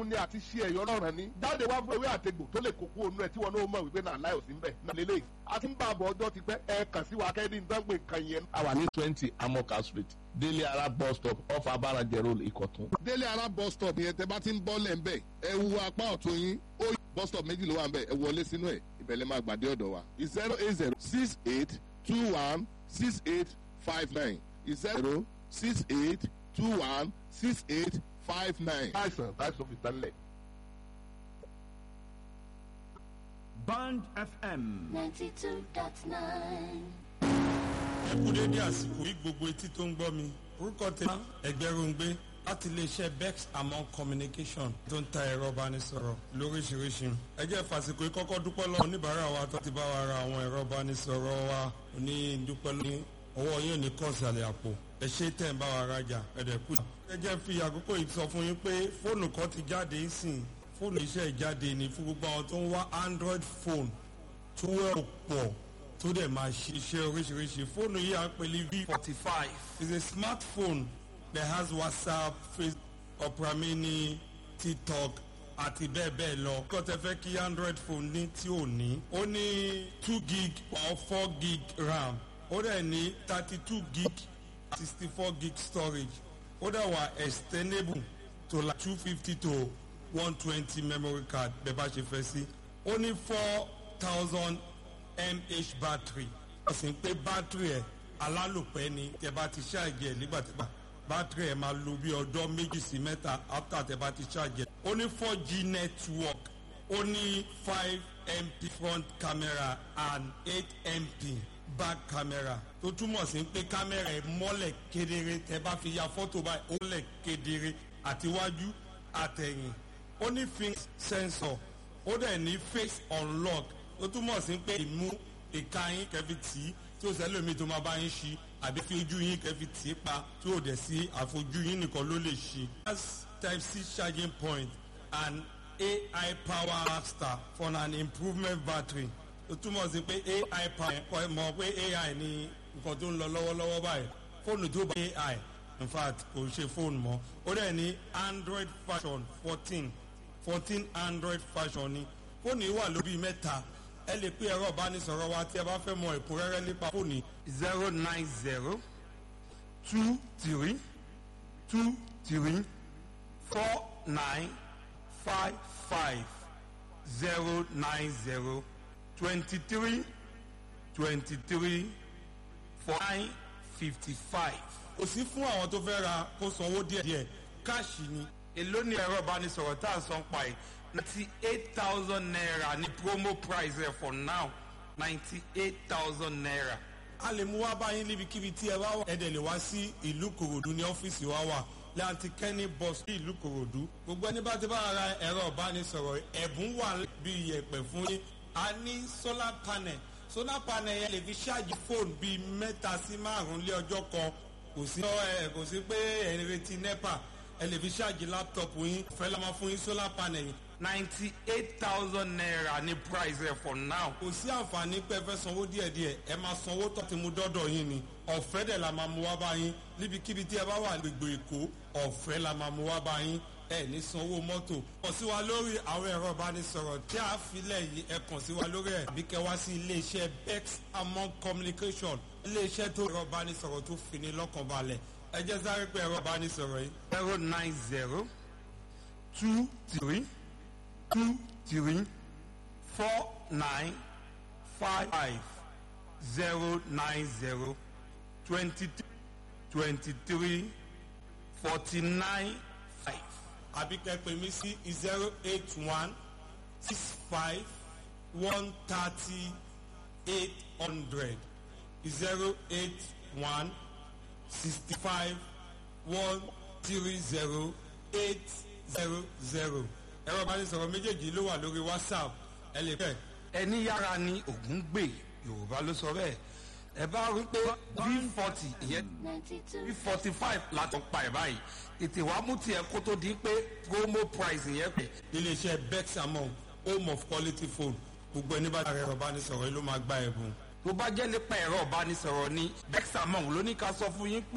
ní àti ṣe ẹ̀yọ́ lọ́ràn ni jáde wá fún ewé àtegbò tó lè kókó onú ẹ̀ tí wọn náà mọ̀ wípé náà láì òsín bẹ̀ náà lélẹ̀ a ti ń bá àbọ̀ ọjọ́ ti pẹ́ ẹ kàn sí wa kẹ́ni ìdánwò nǹkan yẹn. a wà ní twenty amoka street délé ara bus stop off abarajẹ road ìkọ̀tún. délé ara bus stop yẹn tẹ bá ti ń bọ́ lẹ̀ ń bẹ̀ ẹ wu apá ọ̀tún yín ó yí bus stop méjì ló wà ń bẹ̀ ẹ wọlé sínú ẹ̀ ìbẹ̀lẹ̀ máa gbàdé ọ̀dọ̀ wa zero eight zero six eight two one six eight five nine zero six eight two one six eight five nine. àìsàn káìsàn fi tán lẹ̀. Band FM. 92.9. ẹ kú dédé àsìkò yìí gbogbo etí tó ń gbọ́ mi orúkọ tèmi ẹgbẹ́rúngbé láti iléeṣẹ́ bex among communication tó ń ta ẹ̀rọ ìbánisọ̀rọ̀ lóríṣiríṣi ẹ jẹ́ fàsìkò yìí kọ́kọ́ dúpẹ́ lọ́wọ́ oníbàárà wa tó ti bá wa ra àwọn ẹ̀rọ ìbánisọ̀rọ̀ wa ní dúpẹ́ lọ́wọ́ ọwọ́ yóò ní kọ́ọ̀sì àlẹ́ àpò ẹ ṣe tẹ̀ ń bá wa rajà ẹ̀dẹ̀ kú. ẹ jẹ́ fi àkókò yìí sọ fún yín pé fóònù kan ti jáde sìn fóònù iṣẹ́ ìjáde ni fún gbogbo àwọn tó ń wá android phone tó wẹ́ pọ̀ tó dẹ̀ máa ṣiṣẹ́ oríṣiríṣi fóònù yìí à ń pè ní v forty five is a smartphone that has whatsapp facebook opera mini tiktok àti bẹ́ẹ̀ bẹ́ẹ̀ lọ. kọ́ tẹ fẹ́ kí android phone ní tí ò ní. ó ní two gig or four gig ram ó dẹ̀ ní thirty two gig sixty four gig storage ó dẹ̀ wà extendable to like two fifty to one twenty memory card bẹ́ẹ̀ bá ṣe fẹ́ sí. ó ní four thousand mh battery ó sì ń pé battery ẹ̀ alálòpẹ́ ni tẹ bá ti ṣáàjì ẹ̀ nígbàtẹ́gbà battery ẹ̀ máa lo bí ọjọ́ méjì sí mẹ́ta after tẹ bá ti ṣáàjì ẹ̀. ó ní four g network ó ní five mp front camera and eight mp back camera tó túmọ̀ sí pé kámẹ́rà ẹ̀ mọ́lẹ̀ kedere tẹ bá fi ya fọ́tò báyìí ó lẹ̀ kedere àtiwájú àtẹ̀yìn ó ní finger sensor ó dẹ̀ ní face unlock ó túmọ̀ sí pé ìmú ìka yín kẹfì tì í tí ó sẹ́lómi tó máa bá yín ṣí àbí fi ojú yín kẹfì tì í pa tí ó dẹ̀ sí àfojú yín nìkan ló lè ṣí. that's type c charging point and ai power master for an improvement battery ó túmọ̀ sí pé ai power ẹ̀ mọ̀ pé ai ni nǹkan tó ń lọ lọ́wọ́lọ́wọ́ báyìí fóònù tó bá ai in fact kò ṣe fóònù mọ́ ó dẹ̀ ní android version fourteen fourteen android version ni fóònù yìí wà lórí mẹ́ta ẹ lè pé ẹ̀rọ ìbánisọ̀rọ̀ wa tí ẹ bá fẹ́ mọ ẹ̀kúnrẹ́rẹ́ nípa fóònù zero nine zero two three two three four nine five five zero nine zero twenty three twenty three four nine fifty five. kò sí fún àwọn tó fẹ́ ra kó sanwó díẹ̀díẹ̀ káàṣì ni. èló ni ẹ̀rọ ìbánisọ̀rọ̀ tá à ń san pa yìí ninety eight thousand naira ní promo price rẹ for now ninety eight thousand naira. a lè mú wá báyìí níbikíbi tí ẹ bá wà. ẹ dẹ̀ lè wá sí ìlú kòròdú ní ọ́fíìsì wa wà láti kẹ́ni bus ní ìlú kòròdú. gbogbo ẹni bá ti bá ara ẹ̀rọ ìbánisọ̀rọ̀ ẹ̀bùn wà bí iyẹ̀pẹ̀ fún yín. a ní solar panel solar panel yẹn lè fi ṣáàjì fóònù bíi mẹ́ta sí márùn-ún lé ọjọ́ kan kò sí kò sí pé ẹ̀ ń retí nepa ẹ lè fi ṣáàjì láptọ̀pù yín fẹ́ la máa fún yín solar panel yìí ninety eight thousand naira ní price rẹ for now. kò sí àǹfààní pé ẹ fẹ́ sanwó díẹ̀díẹ̀ ẹ máa sanwó tó ti mú dọ́dọ̀ yín ni ọ̀fẹ́ dẹ̀ la máa mú wá bá yín níbikíbi tí ẹ bá wà gbègbè èkó ọ̀fẹ́ la máa mú wá bá yín ẹ ní sanwó mọ́tò. kàn sí wa lórí àwọn ẹ̀rọ ìbánisọ̀rọ̀ tí a filẹ̀ yìí ẹ kàn sí wa lórí ẹ̀ àbí kẹ wá sí iléeṣẹ́ bex among communication iléeṣẹ́ tó ẹ̀rọ ìbánisọ̀rọ̀ tó fini lọ́kàn balẹ̀ ẹ jẹ́ sáré pé ẹ̀rọ ìbánisọ̀rọ̀ yìí. zero nine zero two three two three four nine five five zero nine zero twenty twenty three forty nine five. àbí kẹ́pẹ́ mi sí zero eight one six five one thirty eight hundred zero eight one sixty five one three zero eight zero zero ẹ̀rọ ìbánisọ̀rọ̀ méjèèjì ló wà lórí whatsapp ẹ lè fẹ́. ẹni yára ni ògún gbè yorùbá ló sọ bẹ́ẹ̀ ẹ bá rí pé v forty ìyẹn v forty five látọ̀ pa ẹ̀ báyìí ètè wàá mú tiẹ̀ kó tó di pé promo price yẹn pẹ̀. iléeṣẹ́ bex among home of quality phone gbogbo ẹni bá ẹ̀rọ ìbánisọ̀rọ̀ yìí ló máa gba ẹ̀bùn. tó bá jẹ́ nípa ẹ̀rọ ìbánisọ̀rọ̀ ni bexamong ló ní ká sọ fún yín pé